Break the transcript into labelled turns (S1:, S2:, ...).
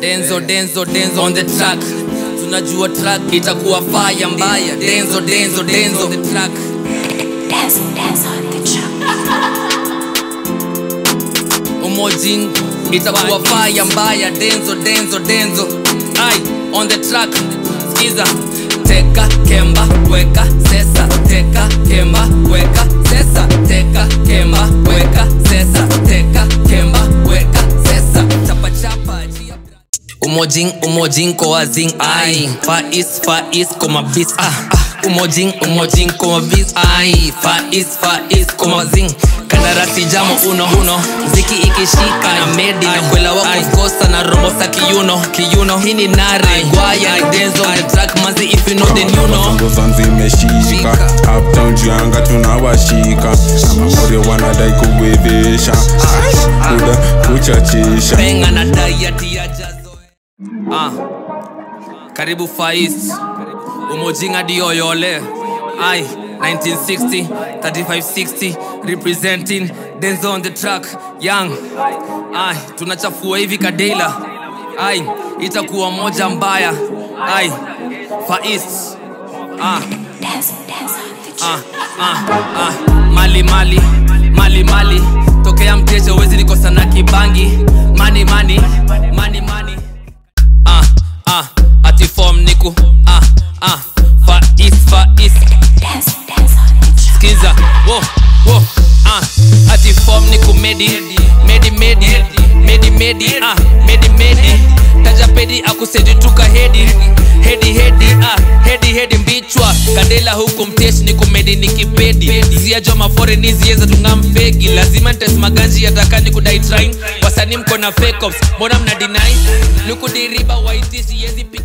S1: denzo denzo denzo on the track tunajua track itakuwa fire mbaya denzo denzo denzo on the track
S2: Dance, dance on the track.
S1: umojin itakuwa fire mbaya denzo denzo denzo ai on the track skiza teka kemba weka sesa teka kemba weka sesa teka kemba weka sesa teka kemba weka sesa chapa chapa chia umojing umojing ko wazing ai fa is fa is koma bis ah ah. umojing umojing koma bis ai fa is fa is koma zing kandarasi jamo uno uno ziki ikishika na medi na kwela wako kosa na robo sa kiuno kiuno hii ni nare gwaya ni denzo on the track mazi if you know then you know
S3: zangu zanzi imeshika uptown juu anga tunawashika na mamori wanadai kuwezesha kuda kuchachisha
S1: penga na dayati ya jazo ah. karibu fais umojinga dioyole ai 1960 3560 representing denzo on the track young ai tunachafua hivi kadela ai itakuwa moja mbaya ai fais ah.
S2: Dance, dance on the track.
S1: ah, ah, ah. mali mali mali mali tokea mteja uwezi nikosa na kibangi mani mani mani mani ah, ah. ati form niku ah, ah. fais fais
S2: Dance, dance on the track.
S1: skiza wo wo ah ati form ni kumedi medi medi medi medi ah medi medi taja pedi akusedi tuka hedi hedi hedi ah hedi hedi mbichwa kandela huku mteshi ni kumedi ni kipedi zia jo mafore ni zieza tungamfegi lazima ntes maganji yatakani kudai trying wasanii mko na fake ops mbona mna deny nikudiriba waitisi yezi piga